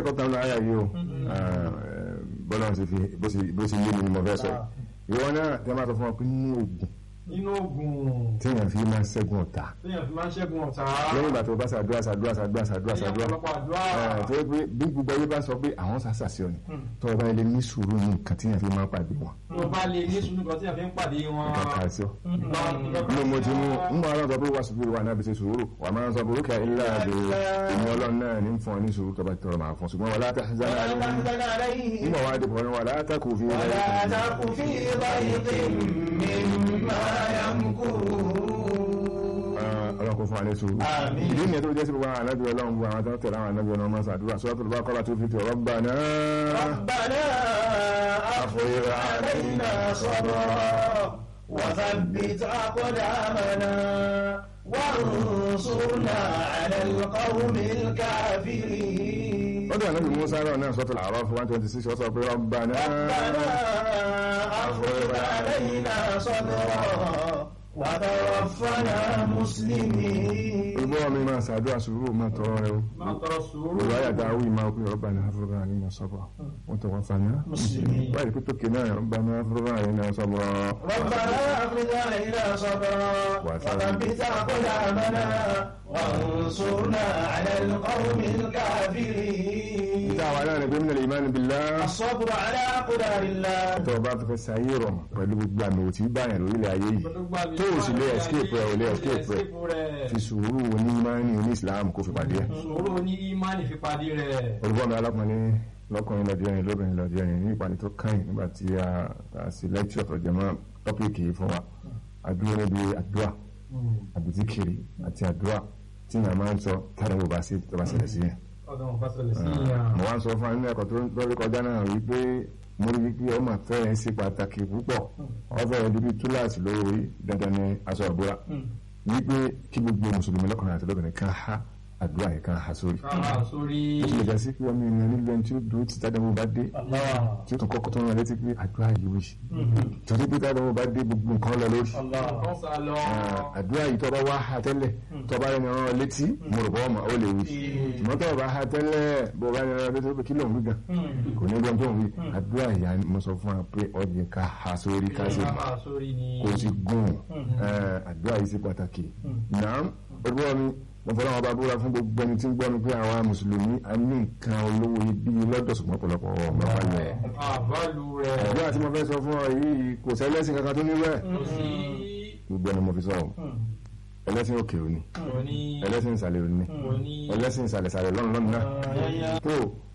kẹ́kọ̀ọ́ kan lọ ayà yìí o bọ́lá ṣe fi bó ṣe yé mi ni mo fẹ́ sọ yìí ìwọ náà tẹ́ máa sọ fún ọ pé nínú oògùn nínú oògùn téèyàn fi máa ń ṣẹ́gun ọ̀tá téèyàn fi máa ń ṣẹ́gun ọ̀tá lẹ́yìn ìgbà tó bá ṣàdúrà ṣàdúrà ṣàdúrà ṣàdúrà lẹ́yìn ṣàdúrà ọ̀pọ̀lọpọ̀ àdúrà ẹ̀ tó yẹ pé bí gbogbo ayé bá sọ pé àwọn ṣàṣàṣì ọ ni tó o bá ilé ní sùúrù ní nǹkan téèyàn fi máa ń pàdé wọn tó bá lè ní sùúrù kan tí a fi ń pàdé wọn. kàkà sí ọ. ní mo ti mú ń bọ̀ ọlọ́run sọ pé wà sùúrù wà náà bí ṣe sùúrù wà máa ń sọ burúkú ilé àdó ìmọ̀ ọlọ́run náà ní fún ọ ní sùúrù tó bá tọrọ máa fún ṣùgbọ́n wà látà zánà ولا ní تحزن عليهم ìmọ̀ wá dìbò ní wà látà kò fi ولا تك في ضيق مما يمكرون ọlọ́run kò fún wa ní sùúrù. Àmín. ìdí nìyẹn tó jẹ́ sí gbogbo àwọn anábì ọlọ́run gbogbo àwọn tó ń tẹ̀lé àwọn anábì ọlọ́run máa ṣàdúrà suratul Baqara tó fi tẹ̀ Rabbana ربنا أفرغ علينا صبرا وثبت أقدامنا وانصرنا على القوم الكافرين lọ́dọ̀ anábì Musa rọ̀ náà suratul A'raf one twenty six ó sọ pé Rabbana ربنا أفرغ علينا صبرا وتوفنا مسلمين olùbọ́wọ́ mi máa ṣàdúrà sùúrù máa tọrọ rẹ o. máa tọrọ sùúrù. olùwà yàtọ̀ àwọn ìmọ̀ ọkùnrin Rabbana afurugha alaina sabra wọ́n tọwọ́ fana. مسلمين báyìí pé tókè náà Rabbana afurugha alaina sabra. ربنا أفرغ علينا صبرا وثبت أقدامنا وانصرنا على القوم الكافرين ìta àwọn aláàrẹ pé minal iman billah. الصبر على أقدار الله tó o bá fẹ́ sáyé rọ̀ pẹ̀lú gbogbo àmì òtí báyàn lórílẹ̀ ayé yìí tó o sì lè escape rẹ̀ ò lè escape rẹ̀ fi sùúrù ní imáni ní Islam kó fi pàdé ẹ̀. sùúrù ní ìmánì fi pàdé rẹ̀. olùkọ́ mi alákùnrin lọ́kùnrin lọ́dí ẹ̀rin lóbìnrin lọ́dí ẹ̀rin ní ìpàdé tó kàn nígbà tí a a sì lecture tó jẹ mọ́ tọ́pìkì yìí fún wa àdúrà níbi àdúrà àbítíkiri àti àdúrà tí yàrá máa ń sọ tàbí ò bá sí tó bá ṣẹlẹ̀ sí yẹn. ọ̀dọ̀ wọn bá ṣẹlẹ̀ sí yàn. mo wá ń sọ fún nínú ẹ̀kọ́ tó ń lórí kọjá náà wípé mo rí wípé ọmọ fẹ́rẹ̀ ṣe pàtàkì púpọ̀ ọfẹ́rẹ́ bíbí túláàsì lórí dandan ní aṣọ àbúrà wípé kí gbogbo mùsùlùmí lọ́kùnrin àti lóbìnrin kan há àdúrà yẹn kan há sórí. káwá sórí. ó ti lè jẹ́ sí pé ọmọ ènìyàn nílò ẹni tí ó dúró tí tádàmú bá dé tí ó tún kọ́kọ́ tó ń rán létí pé àdúrà yìí wí torí pé tádàmú bá dé gbogbo nǹkan lọ lórí. wọ́n sá lọ. Ah, àdúrà yìí tọ́ bá wá ha tẹ́lẹ̀ tọ́ bá yẹn rán létí mo rò bọ́ ọmọ ó lè wí ṣùgbọ́n tọ́ bá ha tẹ́lẹ̀ bó bá yẹn rán létí pé kí ló ń wí gan kò ní gbọ́n tó ń wí àdúrà ìyá mo sọ fún wa pé ọ̀yẹ̀ ká ha sórí ká sì káwá sórí ni. kò sì gùn Eh, àdúrà yìí ṣe pàtàkì náà olúwa mi mo fọlọ́ wọn bá búra fún gbogbo ẹni tí ń gbọ́ mi pé àwa mùsùlùmí a ní nǹkan olówó ibi lọ́dọ̀ ṣùgbọ́n ọ̀pọ̀lọpọ̀ ọmọ wa lẹ̀ àbálù rẹ̀. àdúrà tí mo fẹ́ sọ fún ọ yìí kò sẹ́lẹ́sìn kankan tó níwẹ̀ kò sí. gbogbo ẹni mo fi sọ ọ ẹlẹ́sìn òkè òní kò ní. ẹlẹ́sìn ìsàlẹ̀ òní kò ní. ẹlẹ́sìn ìsàlẹ̀ ìsàlẹ̀ lọ́nà lọ́nà náà tó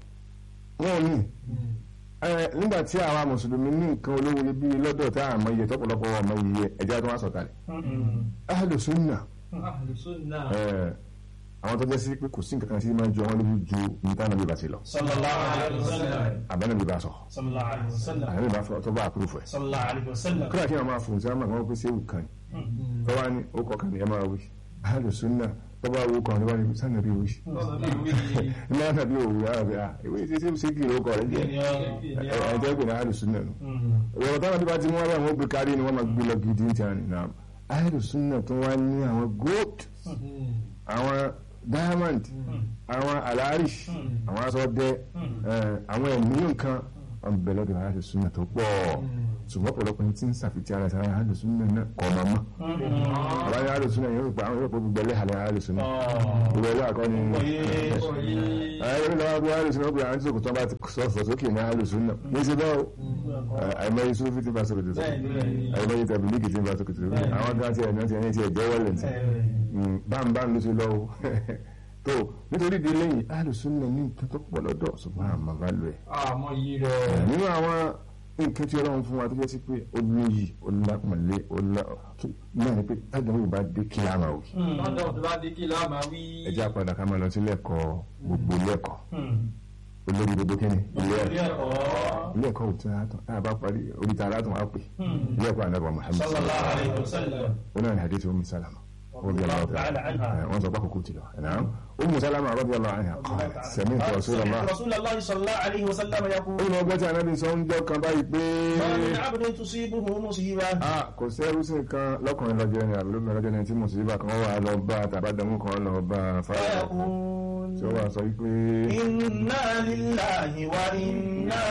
wọn ò ní ẹ nígbà tí àwa mùsùlùmí ní nǹkan olówó ibi lọ́dọ̀ tá a mọ iye tọ́pọ̀lọpọ̀ ọmọ iye ẹ̀jẹ̀ tó wá sọ̀kalẹ̀ ahlu sunna Ahlu sunnah. ẹ àwọn tó jẹ́ sí pé kò sí nǹkan kan tí máa ń jọ wọn lójú ju nǹkan náà bí ba ti lọ صلى الله عليه وسلم àbẹ́nà bí ba sọ صلى الله عليه وسلم àbẹ́nà bí ba fọ tó bá àpúrúfù ẹ̀ صلى الله عليه وسلم kíláà kí wọn máa fòun sí àwọn àwọn pèsè ewu kan tó wá ní ó kọ kan ní ẹ máa wí ahlu sunna tó bá wo kan ní wá ní sànà bí wí náà nàbí òwú yàrá bí i ìwé tí tí kì í ó kọ rẹ jẹ ẹ jẹ́ pé ní ahlu sunna nù ìwọ̀n táwọn bí bá ti mú wọn àwọn gbé kárí ni wọ́n máa gbé lọ gidi ní tiwọn nìyà ahlu sunna tó wá ní àwọn gold àwọn diamond àwọn alarish àwọn aṣọ dẹ àwọn ẹ̀mí nǹkan wọn bẹ lọ́dọ̀ ahlu sunna tó pọ̀ ṣùgbọ́n ọ̀pọ̀lọpọ̀ ní tí ń ṣàfihàn ara sára ahlu sunna náà kọ̀ ọ̀mọ̀ mọ́ àwọn ahlu sunna yóò gba àwọn yóò pọ̀ gbogbo ẹlẹ́hàlẹ́ ahlu sunna gbogbo ẹlẹ́ àkọ́ni ayé ló wá bí ahlu sunna gbogbo àwọn tí sòkòtò bá ti sọ̀fọ̀ sókè ní ahlu sunna ní ṣe báwo àìmọye sufi ti bá sókòtò sókè àìmọye tabiliki ti bá sókòtò sókè àwọn kan ti ẹ̀nà ti ẹni ti ẹ̀jẹ̀ wọlé ti bámbám ló ti lọ́wọ́ tó nítorí di lẹ́yìn alùsùnà ní nǹkan tó pọ̀ lọ́dọ̀ ṣùgbọ́n àmọ́ bá lò ẹ̀. àmọ́ yìí rẹ̀. nínú àwọn nǹkan tí ọlọ́run fún wa tó jẹ́ sí pé ó níyì ó lápọ̀nlé ó lá náà ni pé tájà wíwò bá dé kí láàmà wí. lọ́dọ̀ tó bá dé kí láàmà wí. ẹ jẹ́ àpàdà ká máa lọ sí lẹ́kọ̀ọ́ gbogbo lẹ́kọ̀ọ́ olórí gbogbo kí ni ilé ẹ̀kọ́ ilé ẹ̀kọ́ ò tí a tán tá a bá parí orí ta alátùn á pè ilé ẹ̀kọ́ ànábà Muhammad صلى الله عليه وسلم ó náà ní hadith Umm Salama radiyallahu ta'ala anha wọ́n sọ pé àkókò ti lọ ẹ̀nà Ummu Salama radiyallahu anha qalat sami'tu Rasulullah رسول الله صلى الله عليه وسلم يقول ó ní ọgbọ́n tí anábì sọ ń jọ́ kan báyìí pé ما من عبد تصيبه مصيبة ah kò sí ẹrú sí kan lọ́kùnrin lọ́jọ́ ẹni àbí lóbìnrin lọ́jọ́ ẹni tí mùsùlùmí kan wà lọ bá tàbádàmú kan lọ bá fáyà فيقول tí ó wà sọ wípé إنا لله وإنا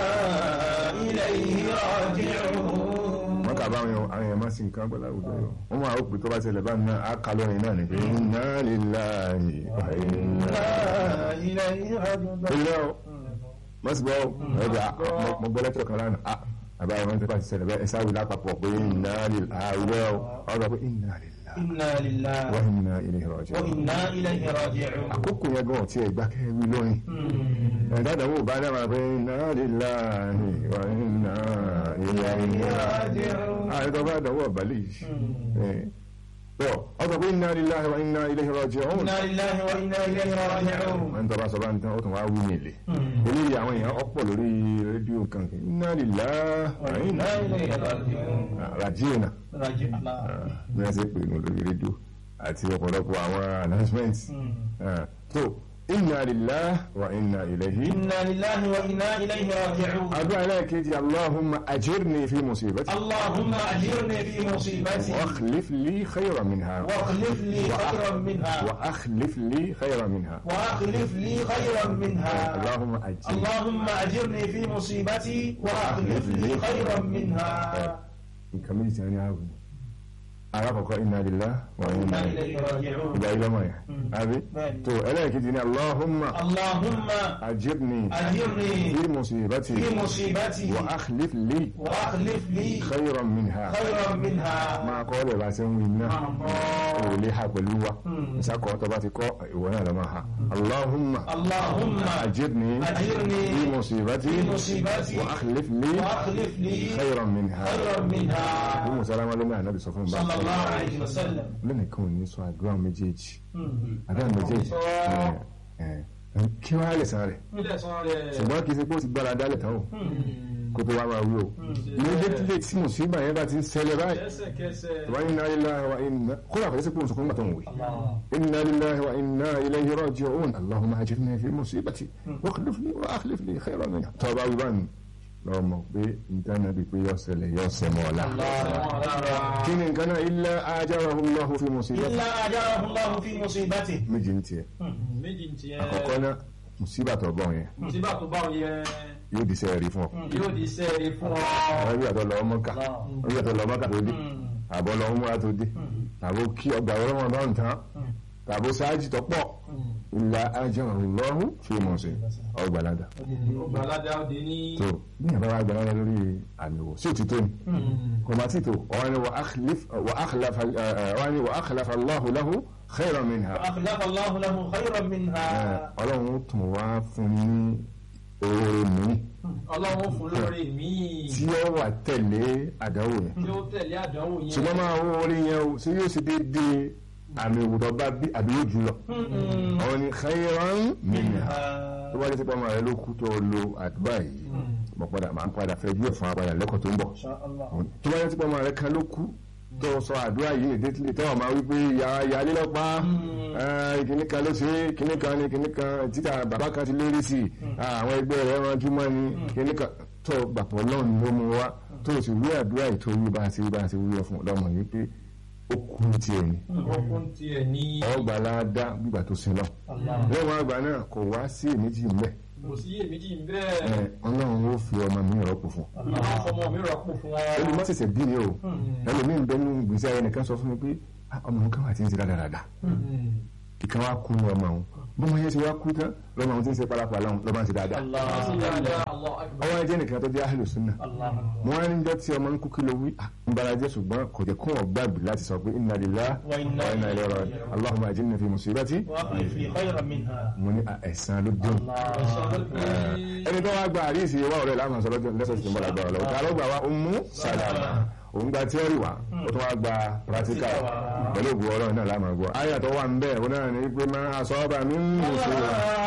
إليه راجعون wọ́n kà bá àwọn èèyàn máa sin nǹkan gbọ́dọ̀ àwùjọ yọ wọ́n máa ó pè tó bá ṣẹlẹ̀ bá náà á kà lọ́rin náà ní pé inna lillahi wa inna إنا إليه راجعون ilé o wọ́n sì gbọ́ ẹ̀dá mo gbọ́ lẹ́tọ̀ kan lánàá ah àbá àwọn tó bá ti ṣẹlẹ̀ bẹ́ẹ̀ ẹ̀sà wí lápapọ̀ pé inna lillahi àwẹ̀ o ọ̀rọ̀ pé inna lillahi إنا لله wa inna ilayhi raji'un وإنا إليه راجعون àkókò yẹn gan ọ̀tí ẹ̀gbá kẹ́wì lórin ẹ̀dá ìdánwò bá dára pé inna lillahi wa inna ilayhi raji'un àìdọ́ bá dánwò ọ̀bàlẹ̀ yìí tọ́ ọ̀sọ̀ pé inna lillahi wa inna ilayhi raji'un إنا لله وإنا إليه راجعون wọ́n tọ́ bá sọ bá ń tán ó tún wá wí ní ilé eléyìí àwọn èèyàn ọ̀pọ̀ lórí rédíò kankan inna lillahi wa inna وإنا إليه راجعون raji'un راجعون bí wọ́n ṣe pè ní lórí rédíò àti ọ̀pọ̀lọpọ̀ àwọn announcements tó inna lillahi wa inna ilayhi إنا لله وإنا إليه راجعون àdúrà ẹlẹ́ẹ̀kejì allahumma ajirni fi musibati اللهم أجرني في مصيبتي واخلف لي خيرا منها واخلف لي خيرا منها واخلف لي خيرا منها وأخلف لي خيرا منها اللهم اجرني اللهم أجرني في مصيبتي وأخلف لي خيرا منها nǹkan méjì tí wọ́n ní ààbò alákọ̀ọ́kọ́ inna lillahi wa inna إنا ilayhi إليه راجعون ìgbà ilé ọmọ yẹn àbí بẹ́ẹ̀ni. tó ẹlẹ́ẹ̀kejì ní allahumma اللهم ajirni أجرني fi musibati في مصيبتي wa akhlif li وأخلف لي khayran minha خيرا منها máa kọ́ lè bá ṣe ń wí náà ò lè ha pẹ̀lú wa ìsákọ̀ tó bá ti kọ́ ìwọ náà lọ máa ha allahumma اللهم ajirni أجرني fi musibati في مصيبتي wa akhlif li وأخلف لي khayran minha خيرا منها bí musalama ló ní ànábì sọ fún bá صلى الله عليه وسلم lónìkan ò ní sọ àdúrà méjèèjì àdúrà méjèèjì ẹ, ẹ, kí wàá lè san rẹ̀ Ilé ẹ̀sán rẹ̀. ṣùgbọ́n kì í ṣe pé ó ti gbára dálẹ̀ tán o kó tó wá máa wí o méjèèjì tí mùsùlùmí yẹn bá ti ń ṣẹlẹ̀ báyìí Kẹ́sẹ̀kẹsẹ̀. wa inna lillahi wa inna kódà kò sí pé òun sọ fún gbàtọ̀ wòye inna lillahi wa inna ilayhi raji'un allahumma ajirni fi musibati wa akhlif li wa akhlif li khayran minha tó bá wí bá ní lọ́wọ́ mọ̀ pé nǹkan náà bí pé yọ ṣẹlẹ̀ yọ ṣẹmọ́ ọ̀la kí ni nǹkan náà illa ajarahu Allahu fi musibati إلا أجره الله في مصيبته méjì ní tiẹ̀ Méjì ń tiẹ̀. àkọ́kọ́ náà musiba tó bọ̀ yẹn Síbà tó bá yẹ yóò di sẹ́ẹ̀rí fún ọ yóò di sẹ́ẹ̀rí fún ọ. àwọn ibi àtọ̀ lọ́wọ́ mọ́kà ibi àtọ̀ lọ́wọ́ mọ́kà tó dé àbọ̀ lọ́wọ́ múra tó dé tàbó kí ọgbà ọlọ́wọ́ bá ń tán tàbó sáájì tó pọ̀ illa ajarahu Allahu fi musibati ọgbà ládà Ògbàládà òde ní. tó bí yàrá wa gbà ládà lórí àmì wò sí òtítọ́ ni kò má títò wọ́n ni wa akhlif wa akhlafa wọ́n ni wa akhlafa Allahu lahu khayran minha فأخلف الله له خيرا منها ọlọ́run tún wá fún ní oore mi Ọlọ́run fún lórí míì. tí ó wà tẹ̀lé àdánwò yẹn Tí ó tẹ̀lé àdánwò yẹn. ṣùgbọ́n máa wọ orí yẹn o sí yóò ṣe déédéé àmì ìwùdọ̀ bá bí àbí yóò jù lọ àwọn ni khayran minha tó bá jẹ́ sípò ọmọ rẹ ló kú tó lo àdúrà yìí mo padà máa ń padà fẹ́ bí ẹ̀fọn apàdà lẹ́kọ̀ọ́ tó ń bọ̀ إن شاء الله tó bá jẹ́ sípò ọmọ rẹ kan ló kú tó sọ àdúrà yìí lédè tí lè tẹ́wọ̀n máa wí pé yàrá lọ́pàá kìnnì kan ló ṣe kìnnì kan ni kìnnì kan títà bàbá kan ti lérí sí i àwọn ẹgbẹ́ rẹ̀ wọn júmọ́ ni kìnnì kan tó gbàpọ̀ náà ni ó mú wa tó o sì wí àdúrà yìí tó wí bá a ṣe bá a ṣe wí ọ fún ọlọ́mọ yìí pé ó kú tiẹ̀ ni Ọkùn tiẹ̀ ní. ọgbà láàdá gbígbà tó sin lọ lẹ́wọ̀n àgbà náà kò wá sí èméjì mbẹ́ Kò sí iyèméjì ń bẹ́ẹ̀. ọlọ́run ó fi ọmọ mi rọ́pò fún Ọlọ́run fọmọ mi rọ̀pò fún ọ. ẹni má ṣẹ̀ṣẹ̀ bí ni o ẹlòmíín bẹ́ẹ̀ ní gbèsè ayé nìkan sọ fún mi pé "Ah, ọmọ nǹkan wà tí ń ṣe dáadáa ìkan wá kú ní ọmọ òun bọ́mọ yẹn ti wá kú tán lọ́mọ òun ti ń ṣe pálapàla òun lọ́mọ ń ṣe dáadáa Ṣé dáadáa Allah akbar. ọwọ́ ẹjẹ́ nìkan tó jẹ́ ahlu sunna الله mo wá níjọ́ tí ọmọ ń kú kí ló wí Ah, ń bara jẹ́ ṣùgbọ́n kò jẹ́ kó wọ́n gbàgbé láti sọ pé inna lillahi Wa inna wa inna ilayhi raji'un allahumma ajirni fi musibati وأخلف لي خيرا منها mo ní ah, ẹ̀san ló dé ẹni tó wá gba àríṣì wa ọ̀rẹ́ láwọn sọ lọ́jọ́ lẹ́sọ̀ tó ń bọ̀ lágbára lọ́wọ́ ta ló gbà wá Ummu Salama òun gba tíọ́rì wa ó tún wá gba practical pẹ̀lú ògùn ọlọ́run náà láàmú gbọ́ ayàtọ̀ wà ń bẹ́ẹ̀ ó náà ní pé máa asaba min musiba